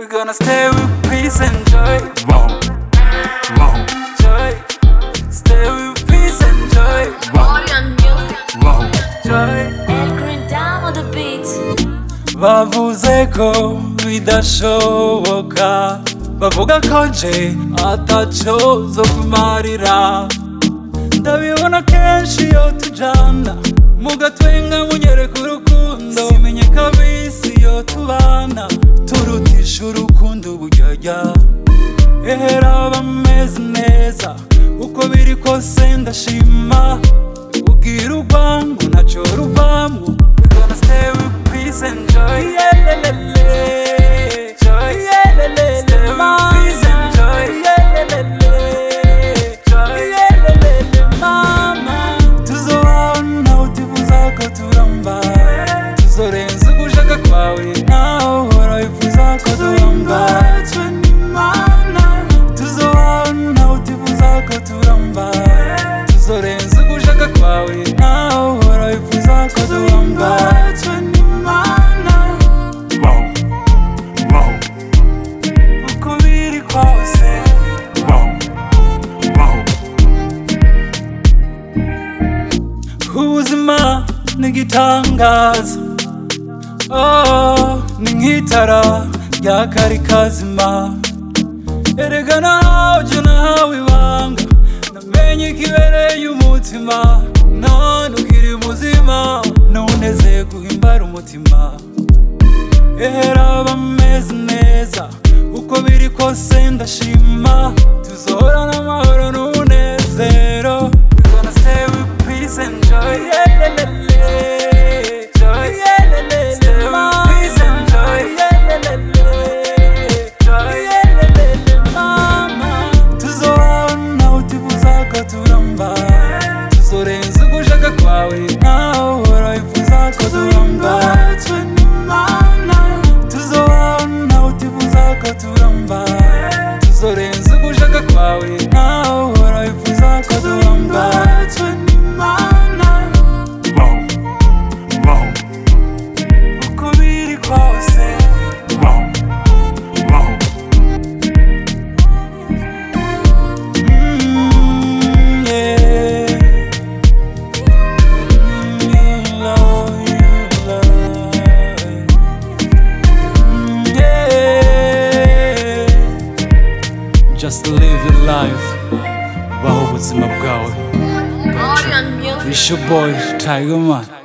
We're gonna stay with peace and joy. Wow, wow, Joy. Stay with peace and joy. Orion Music. wow. Joy. El Green Down on the beat. bavuze ko bidashoboka bavuga ko nje ataco zo kumarira ndabibona kenshi iyo tujana mugatwenga munyereka urukundo simenye kabisi iyo tubana turutisha urukundo uburyarya ehera bameze neza uko biri kose ndashima ubwira urwango ntacyo ruvamwo We gonna stay with peace and joy Yelelele. Joy. Stay with peace and joy Yelelele. Joy. Mama. tuzohana utifuza ko turamba tuzorenza ugushaka kwawe nawe uhora wifuza ko turamba tuzohana utifuza ko turamba tuzorenza ugushaka kwawe nawe uhora wifuza ko turamba Wow, wow, uko biri kose wow, wow. ubuzima ni igitangaza oh, ni nk'itara rya kari kazima erega nawe nahawe ibanga namenye ikibereye umutima none ukiri muzima nuneze guhimbara umutima ehera bameze neza uko biri kose ndashima tuzahorana amahoro n'umunezero We gonna stay with peace and joy Yelelele. Joy. Stay with peace and joy Yelelele. Joy. Mama. tuzohana utifuza ko turamba tuzorenza ugushaka kwawe nawe uhora wifuza ko turamba tuzohana utifuza ko turamba tuzorenza ugushaka kwawe nawe uhora wifuza ko turamba Wow, wow, uko biri kose wow, wow. Mm, yeah. Mm, you love, you love. Mm, yeah. Just live your life baho ubuzima bwawe Orion Music. It's your boy Tiger Man